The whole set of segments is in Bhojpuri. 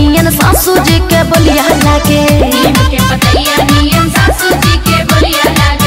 नियन सासू जी के बलिया लागे नीम के पतैया नियन सासू जी के बोलिया लागे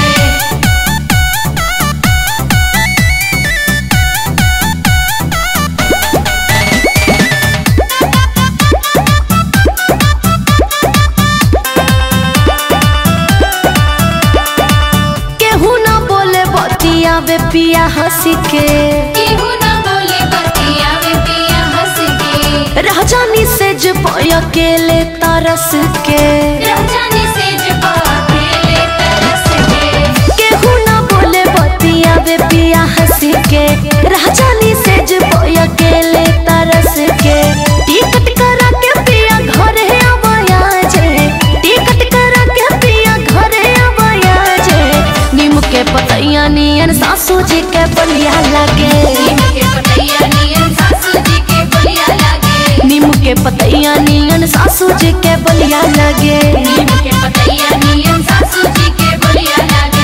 केहू ना बोले बतिया वे पिया हंसी के केहू ना बोले बतिया वे पिया हंस के राजानी से जब अकेले तरस के राजानी से जब अकेले तरस के केहू ना बोले बतिया वे पिया हंसी के राजानी से जब अकेले तरस के टिकट करा के पिया घर है अबया जे टिकट करा के पिया घर है अबया जे नीम के पतैया नियन सासू जी के बलिया लागे नीम के पतैया नियन सासू जी के बोलिया लागे नीम के पतैया नियन सासू जी के बलिया लगे नीम के पतैया नियन सासू जी के बोलिया लागे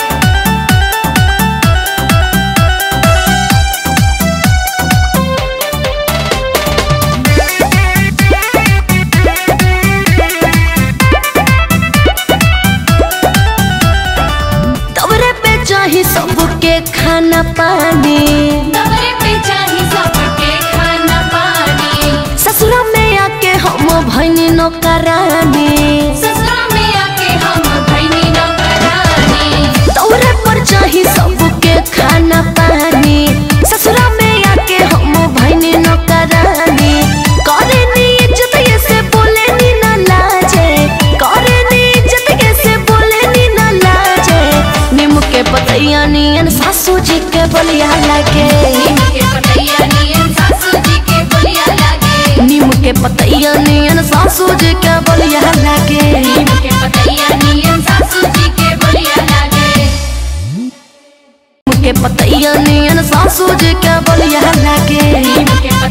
तबरे पे चाही सबके खाना पानी तबरे पे चाही सबके खाना पानी ससुरा में आके हम भैनी नौकरानी ससुरा में आके हम भैनी नौकरानी तबरे पर चाही सबके खाना पानी ससुरा में आके हम भैनी नौकरानी करे नी इज्जत ये से बोले नी ना लाजे करे नी इज्जत ये से बोले नी ना लाजे नीम के पतैया नियन सासू जी के बलिया लगे नीम के पतैया नियन सासू जी के बोलिया लागे नीम के पतैया नियन सासू जी के बलिया लागे नीम के पतैया नियन सासू जी के बोलिया लागे नीम के पतैया नियन सासू जी के बलिया लागे नीम के